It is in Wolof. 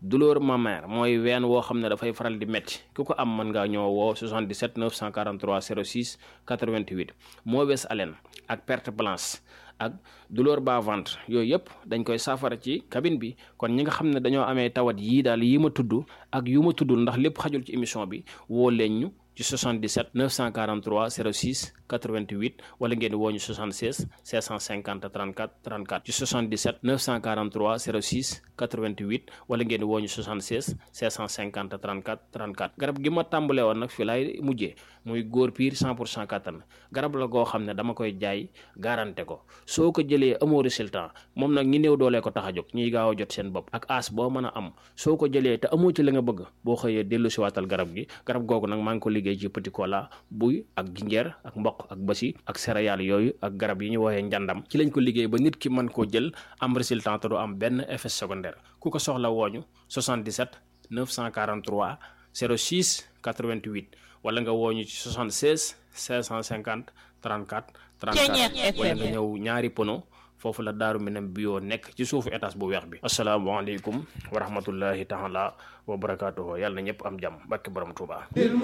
douleur mammaire mooy ween woo xam ne dafay faral di métti ku ko am mën ngaa ñoo woo 77 943 06 88 mauvaise haleine ak perte blanche ak douleur bas ventre yooyu yëpp dañ koy saafara ci cabine bi kon ñi nga xam ne dañoo amee tawat yii daal yi ma tudd ak yu ma tuddul ndax lépp xajul ci émission bi woo leen ñu ci 77 943 06 88 wala ngeen woo ñu 76 650 34 34 ci 77 943 06 88 wala ngeen woo ñu 76 650 34 34 garab gi ma tàmbalee woon nag fi laay mujjee muy góor piir 100 pour cent kattan garab la goo xam ne dama koy jaay garanté ko soo ko jëlee amoo résultat moom nag ñi néew doolee ko tax a jóg ñiy gaaw a jot seen bopp ak as boo mën a am soo ko jëlee te amoo ci la nga bëgg boo xëyee dellu si waatal garab gi garab googu nag maa ngi ko liggéey ci petit cola buy ak jinjeer ak mboq ak basi ak céréales yooyu ak garab yi ñu woowee njàndam ci lañ ko liggéey ba nit ki mën koo jël am résultat te du am benn effet secondaire ku ko soxla wooñu 77 943 06 88 wala nga wooñu ci 76 550 34 34 wala nga ñëw ñaari pono foofu la daaru minam bio nekk ci suufu étage bu weex bi asalaamaaleykum wa rahmatullahi taala wa barakaatuhu yàlla na ñëpp am jàmm barke borom Tuubaa